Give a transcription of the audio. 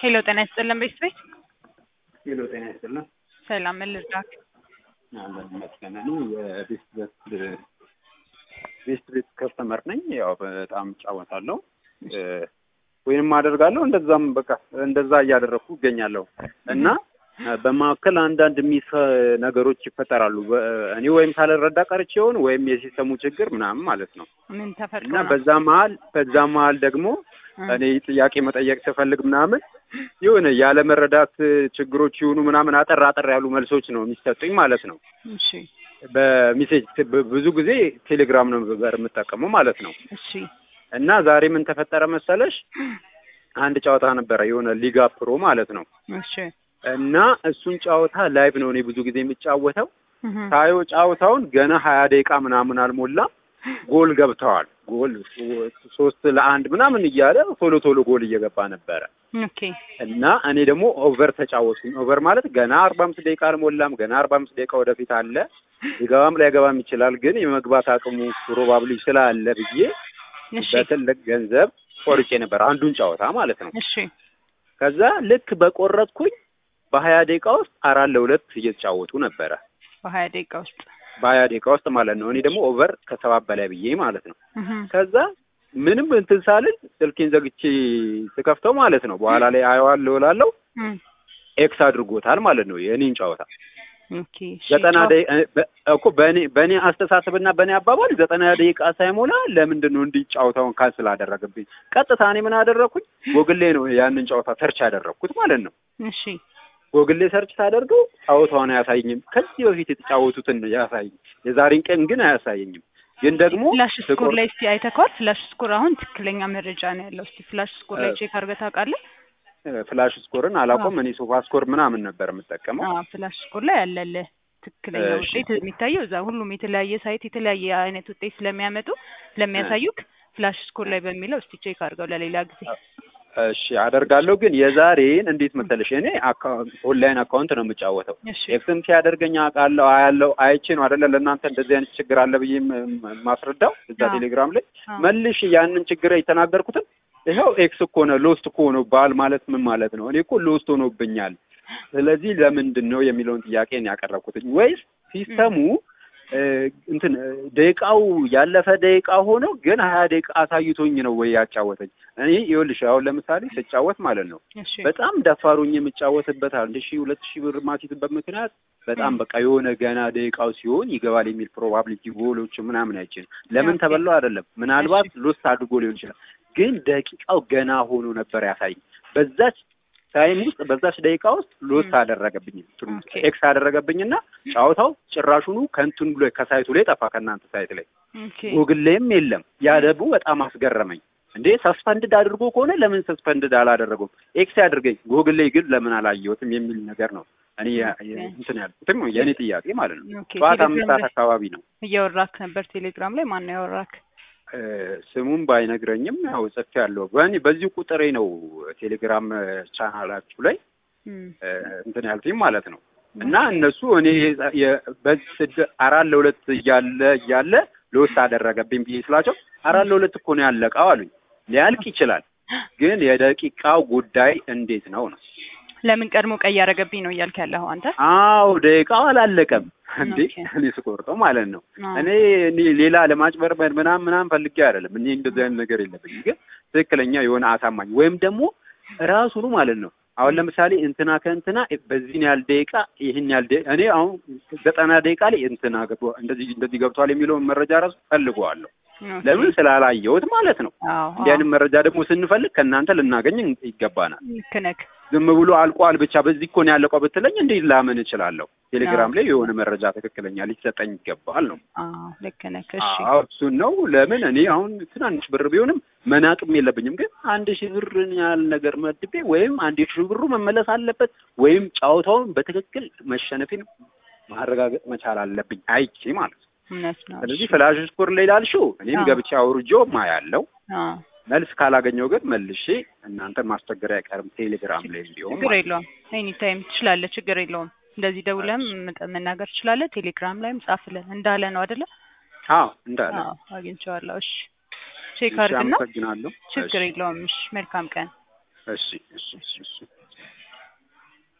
ሄሎ ጤና ይስጥልን ቤት ቤት ሄሎ ጤና ይስጥልን። ሰላም ምን ልርዳክ? አለን ይመስገን። እኔ የቤስት ቤት ቤስት ቤት ከስተመር ነኝ። ያው በጣም እጫወታለሁ ወይንም አደርጋለሁ እንደዛም በቃ እንደዛ እያደረግኩ እገኛለሁ እና በመካከል አንዳንድ ሚስ ነገሮች ይፈጠራሉ። እኔ ወይም ሳልረዳ ቀርቼ ይሆን ወይም የሲስተሙ ችግር ምናምን ማለት ነው ምን ተፈጥሮ እና ነው? በዛ መሀል በዛ መሀል ደግሞ እኔ ጥያቄ መጠየቅ ስፈልግ ምናምን የሆነ ያለ መረዳት ችግሮች ይሁኑ ምናምን አጠር አጠር ያሉ መልሶች ነው የሚሰጡኝ ማለት ነው። እሺ በሜሴጅ ብዙ ጊዜ ቴሌግራም ነው ነበር የምጠቀመው ማለት ነው። እሺ እና ዛሬ ምን ተፈጠረ መሰለሽ? አንድ ጨዋታ ነበረ የሆነ ሊጋ ፕሮ ማለት ነው። እሺ እና እሱን ጨዋታ ላይቭ ነው እኔ ብዙ ጊዜ የሚጫወተው። እህ ታየው ጨዋታውን ገና ሀያ ደቂቃ ምናምን አልሞላም ጎል ገብተዋል። ጎል ሶስት ለአንድ ምናምን እያለ ቶሎ ቶሎ ጎል እየገባ ነበረ። ኦኬ እና እኔ ደግሞ ኦቨር ተጫወትኩኝ። ኦቨር ማለት ገና አርባ አምስት ደቂቃ አልሞላም፣ ገና አርባ አምስት ደቂቃ ወደፊት አለ። ሊገባም ላይገባም ይችላል፣ ግን የመግባት አቅሙ ፕሮባብሊ ስላለ ብዬ እሺ በትልቅ ገንዘብ ቆርጬ ነበር አንዱን ጨዋታ ማለት ነው። እሺ ከዛ ልክ በቆረጥኩኝ በሀያ ደቂቃ ውስጥ አራት ለሁለት እየተጫወቱ ነበረ። በሀያ ደቂቃ ውስጥ በሀያ ደቂቃ ውስጥ ማለት ነው። እኔ ደግሞ ኦቨር ከሰባት በላይ ብዬ ማለት ነው። እህ ከዛ ምንም እንትን ሳልል ስልኬን ዘግቼ ስከፍተው ማለት ነው በኋላ ላይ አየዋለሁ እላለሁ እም ኤክስ አድርጎታል ማለት ነው የእኔን ጨዋታ ኦኬ እሺ ዘጠና ጨዋ- ደቂቃ በ- እኮ በእኔ በእኔ አስተሳሰብና በእኔ አባባል ዘጠና ደቂቃ ሳይሞላ ለምንድን ነው እንዲህ ጨዋታውን ካንስል አደረገብኝ? ቀጥታ እኔ ምን አደረግኩኝ? ጎግሌ ነው ያንን ጨዋታ ሰርች ያደረግኩት ማለት ነው። እሺ ጎግሌ ሰርች ሳደርገው ጨዋታውን አያሳየኝም። ከዚህ በፊት የተጫወቱትን ነው ያሳየኝ። የዛሬን ቀን ግን አያሳየኝም። ግን ደግሞ ፍላሽ ስኮር ስቆር- ላይ እስቲ አይተከዋል? ፍላሽ ስኮር አሁን ትክክለኛ መረጃ ነው ያለው። እስቲ ፍላሽ ስኮር ላይ እ- ቼክ አድርገህ ታውቃለህ? ፍላሽ ስኮርን አላውቀውም። እኔ ሶፋ ስኮር ምናምን ነበር የምጠቀመው። አዎ ፍላሽ ስኮር ላይ ያለልህ ትክክለኛ እሺ። ውጤት የሚታየው እዛ ሁሉም የተለያየ ሳይት የተለያየ አይነት ውጤት ስለሚያመጡ ስለሚያሳዩክ ፍላሽ ስኮር ላይ በሚለው እስቲ ቼክ አድርገው ለሌላ ጊዜ። እሺ አደርጋለሁ። ግን የዛሬን እንዴት መሰለሽ እኔ አካውንት ኦንላይን አካውንት ነው የምጫወተው እሺ ኤክስም ሲያደርገኝ አውቃለሁ አያለው አይቼ ነው አይደለ ለእናንተ እንደዚህ አይነት ችግር አለ ብዬ ም- ም- ማስረዳው እዛ አዎ። ቴሌግራም ላይ አዎ። መልሽ ያንን ችግር የተናገርኩትን ይኸው ኤክስ እኮ ነው ሎስት እኮ ነው ባል ማለት ምን ማለት ነው? እኔ እኮ ሎስት ሆኖብኛል። ስለዚህ ለምንድን ነው የሚለውን ጥያቄ ነው ያቀረብኩትኝ። ወይስ ሲስተሙ እ፣ እንትን እ፣ ደቂቃው ያለፈ ደቂቃ ሆኖ ግን ሀያ ደቂቃ አሳይቶኝ ነው ወይ ያጫወተኝ? እኔ ይኸውልሽ አሁን ለምሳሌ ስጫወት ማለት ነው እሺ በጣም ደፋሩኝ የምጫወትበት አንድ ሺህ ሁለት ሺህ ብር ማሲትበት ምክንያት በጣም ም። በቃ የሆነ ገና ደቂቃው ሲሆን ይገባል የሚል ፕሮባቢሊቲ ጎሎች ምናምን አይችልም። ለምን ኦኬ። ተበላው አይደለም፣ ምናልባት ሎስት አድርጎ ሊሆን ይችላል። ግን ደቂቃው ገና ሆኖ ነበር ያሳይ። በዛች ታይም ውስጥ በዛች ደቂቃ ውስጥ ሎስት ም። አደረገብኝ፣ ኦኬ። ኤክስ አደረገብኝና ጨዋታው ጭራሹኑ ከንቱን ብሎ ከሳይቱ ላይ ጠፋ፣ ከእናንተ ሳይት ላይ ኦኬ ጉግል ላይም የለም። ያ ደግሞ በጣም አስገረመኝ። እንዴ ሰስፐንድድ አድርጎ ከሆነ ለምን ሰስፐንድድ አላደረገውም? ኤክስ ያድርገኝ ጉግል ላይ ግን ለምን አላየሁትም የሚል ነገር ነው እኔ ያ- የ- እንትን ያልኩትም የእኔ ጥያቄ ማለት ነው። ኦኬ ጠዋት አምስት ቴሌግራም ሰዓት ላይ አካባቢ ነው። እያወራክ ነበር ቴሌግራም ላይ ማን ነው ያወራክ? እ፣ ስሙን ባይነግረኝም ያው ጽፌያለሁ። በእኔ በዚሁ ቁጥሬ ነው ቴሌግራም ቻናላችሁ ላይ እም እ፣ እንትን ያልኩኝ ማለት ነው። እና እነሱ እኔ የ- በዚህ ስድ- አራት ለሁለት እያለ እያለ ለውስጥ አደረገብኝ ብዬ ስላቸው አራት ለሁለት እኮ ነው ያለቀው አሉኝ። ሊያልቅ ይችላል ግን የደቂቃው ጉዳይ እንዴት ነው ነው? ለምን ቀድሞ ቀይ ያደረገብኝ ነው እያልክ ያለኸው አንተ? አዎ ደቂቃው አላለቀም እንዴ ኦኬ። እኔ ስቆርጠው ማለት ነው። አዎ። እኔ እኔ ሌላ ለማጭበርበር ምናምን ምናምን ፈልጌ አይደለም። እኔ እንደዚህ አይነት ነገር የለብኝም። ግን ትክክለኛ የሆነ አሳማኝ ወይም ደግሞ ራሱኑ ማለት ነው። አሁን ለምሳሌ እንትና ከእንትና በዚህን ያህል ደቂቃ ይህን ያህል ደቂቃ እኔ አሁን ዘጠና ደቂቃ ላይ እንትና ገብቶ እንደዚህ እንደዚህ ገብቷል የሚለውን መረጃ ራሱ ፈልገዋለሁ። ኦኬ። ለምን ስላላየሁት ማለት ነው። አዎ እንዲህ አይነት መረጃ ደግሞ ስንፈልግ ከእናንተ ልናገኝ ይገባናል። ልክ ነህ። ዝም ብሎ አልቋል ብቻ በዚህ እኮ ነው ያለቀው ብትለኝ እንዴት ላምን እችላለሁ? ቴሌግራም አዎ። ላይ የሆነ መረጃ ትክክለኛ ሊሰጠኝ ይገባል ነው። አዎ ልክ ነህ። እሺ አዎ እሱን ነው። ለምን እኔ አሁን ትናንሽ ብር ቢሆንም መናቅም የለብኝም። ግን አንድ ሺህ ብርን ያህል ነገር መድቤ ወይም አንድ ሺህ ብሩ መመለስ አለበት ወይም ጨዋታውን በትክክል መሸነፌን ማረጋገጥ መቻል አለብኝ አይቼ ማለት ነው። እውነት ነው። ስለዚህ እሺ። ፍላሽ ስኮር ላይ ላልሽው እኔም አዎ። ገብቼ አውርጄው ማያለው አዎ መልስ ካላገኘው ግን መልሼ እናንተ ማስቸገር አይቀርም ቴሌግራም ላይ ቢሆን ችግር ማለት ነው። የለውም። ኤኒ ታይም ትችላለህ። ችግር የለውም። እንደዚህ ደውለም መናገር ትችላለህ። ቴሌግራም ላይም ጻፍልን እንዳለ ነው አይደለ? አዎ እንዳለ አዎ አግኝቼዋለሁ። እሺ ቼክ እሺ፣ አድርግና አመሰግናለሁ። ችግር እሺ። የለውም። እሺ መልካም ቀን እሺ እሺ እሺ እሺ